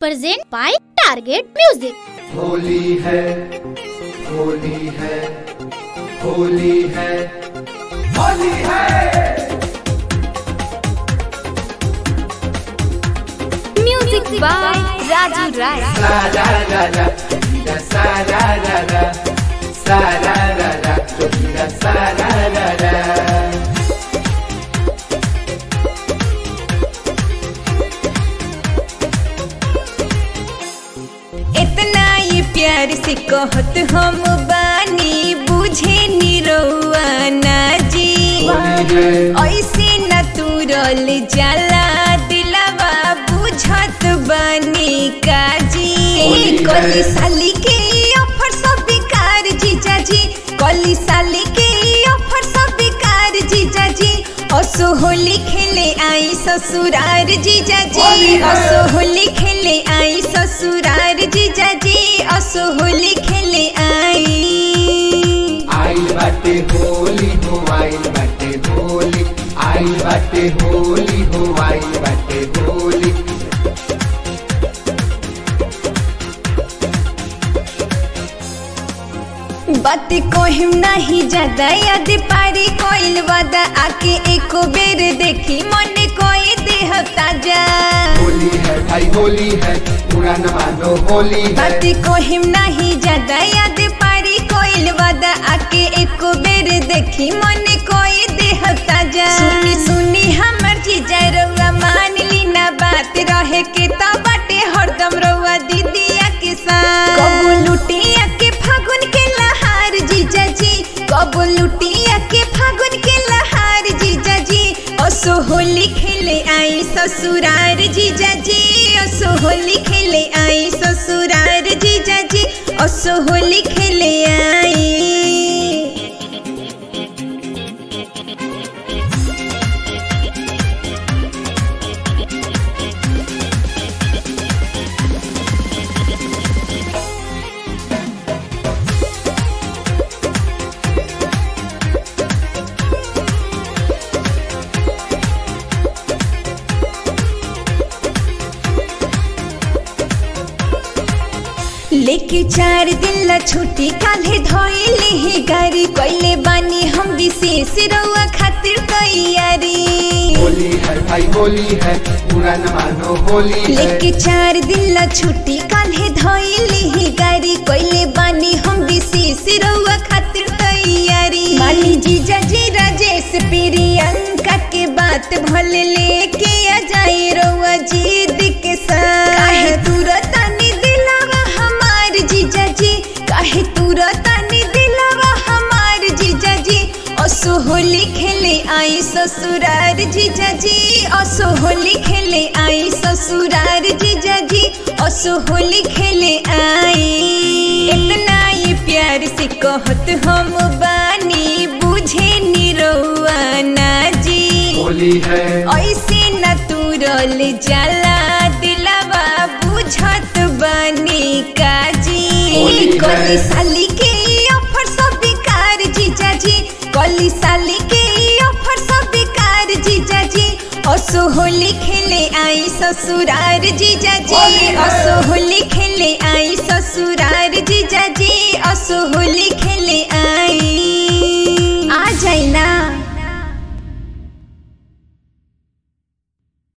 Present by target music Holi है होली है होली है होली है म्यूजिक बाय राजू राय सा रा रा रा रा सा रा रा रा सा रा रा रा रा सा रा रा रा इतना ये प्यार से कहत हम बानी बुझे निरौआ ना जी होली है ऐसे न तुरल जाला दिलवा बुझत बानी काजी होली है। कली साली के ऑफर सब बेकार जीजा जी कली साली के ऑफर सब बेकार जीजा जी असो होली खेले आई ससुरार जीजा होली जी है। असो होली खेले आई ससुरार जीजा जी असो होली खेले आई आइल बाटे होली हो आइल बाटे होली आइल बाटे होली हो आइल बाटे होली बात कोहिम नहीं ज्यादा याद पारी कोइल वादा आके एको बेर देखी मन कोई देह ताजा होली है भाई होली है पूरा न मानो होली है बात कोहिम नहीं ज्यादा याद पारी कोइल वादा आके एको बेर देखी मन कोई देह ताजा सुनी सुनी हमर जीजा रउआ मान ली ना बात रहे के तो बाटे हरदम रउआ दीदिया के साथ कबो लुटिया के फागुन के लहार जीजा जी कबो लुटिया के फागुन के लहार जीजा जी असो होली खेले आई ससुरार जीजा जी असो होली खेले आई ससुरार जीजा जी असो होली खेले आई लेके चार दिन ला छुट्टी काल्हे धोइले ही गाड़ी कइले बानी हम विशेष रउआ खातिर तैयारी होली है भाई होली है पूरा न मानो होली है लेके चार दिन ला छुट्टी काल्हे धोइले ही गाड़ी कइले बानी हम विशेष रउआ खातिर तैयारी माली जीजा जी राजेश प्रियंका के बात भले लेके आ जाए रउआ जीद के साथ काहे तुरतानी दिलावा हमार जीजा जी काहे तुरतानी दिलावा हमार जीजा जी असो होली खेले आई ससुरार जीजा जी असो होली खेले आई ससुरार जीजा जी असो होली खेले आई इतना ये प्यार से कहत हम बानी बुझे निरौआ ना जी होली है ऐसे न तुरल जाला दिलवा बुझत बनी काजी होली है। कली साली के ऑफर सब बेकार जीजा जी कली साली के ऑफर सब बेकार जीजा जी असो होली खेले आई ससुरार जीजा होली जी है। असो होली खेले आई ससुरार जीजा जी असो होली खेले